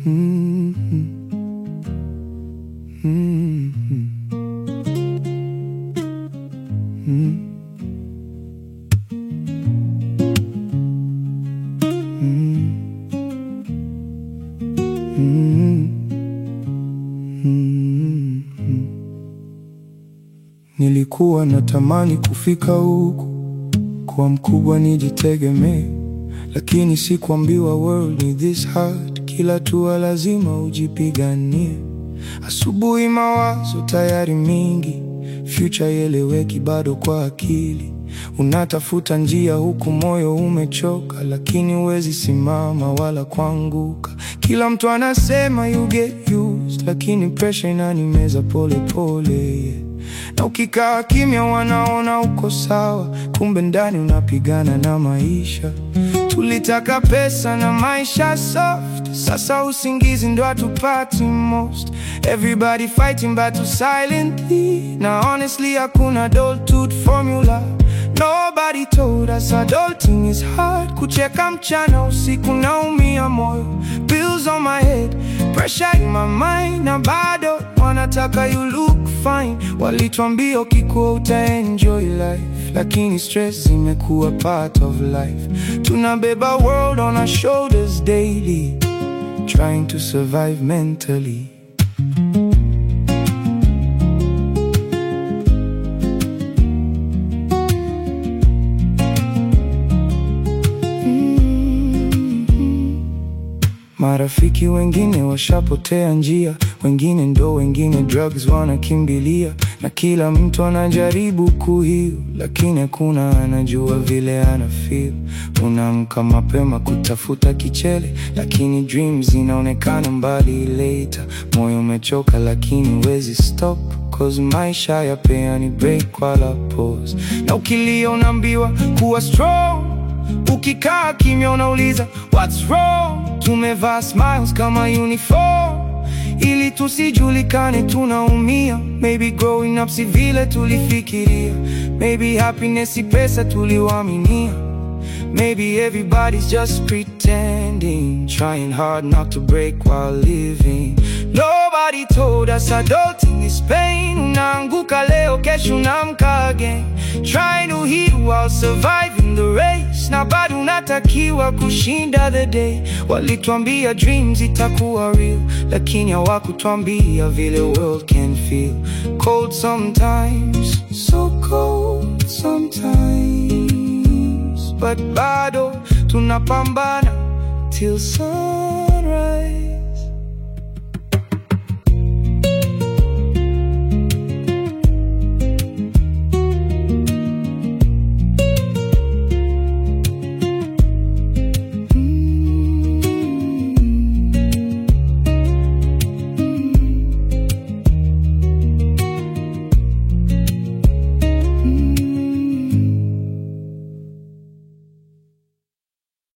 Mhm. Mhm. Mhm. Mhm. Mhm. Nilikuwa natamani kufika huku, kuwa mkubwa nijitegemee, lakini sikuambiwa world ni this hard. Kila tua lazima ujipiganie. Asubuhi mawazo tayari mingi, future ieleweki bado kwa akili. Unatafuta njia huku moyo umechoka, lakini huwezi simama wala kuanguka. Kila mtu anasema you get used, lakini pressure inanimeza pole pole yeah. Na ukikaa kimya wanaona uko sawa, kumbe ndani unapigana na maisha. Tulitaka pesa na maisha soft, sasa usingizi ndo hatupati most. Everybody fighting battle silently, na honestly hakuna adulthood formula. Nobody told us adulting is hard. Kucheka mchana usiku naumia moyo, bills on my head, pressure in my mind, na bado wanataka you look fine. Walituambia ukikuwa utaenjoy life, lakini stress imekuwa part of life. Tunabeba world on our shoulders daily, trying to survive mentally. Marafiki wengine washapotea njia, wengine ndo wengine drugs wanakimbilia, na kila mtu anajaribu kuheal, lakini hakuna anajua vile ana feel. Unaamka mapema kutafuta kichele, lakini dreams zinaonekana mbali later. Moyo umechoka lakini huwezi stop Cause maisha yapeani break wala pause, na ukilia unaambiwa kuwa strong Ukikaa kimya unauliza what's wrong. Tumevaa smiles kama uniform ili tusijulikane tunaumia. Maybe growing up si vile tulifikiria, maybe happiness si pesa tuliwaminia. Maybe everybody's just pretending, trying hard not to break while living. Nobody told us adulting is pain. Unaanguka leo, kesho unaamka again, trying to heal while surviving the race. Na bado unatakiwa kushinda the day. Walituambia dreams itakuwa real, lakini hawakutwambia vile world can feel. Cold sometimes, so cold sometimes but bado tunapambana till sun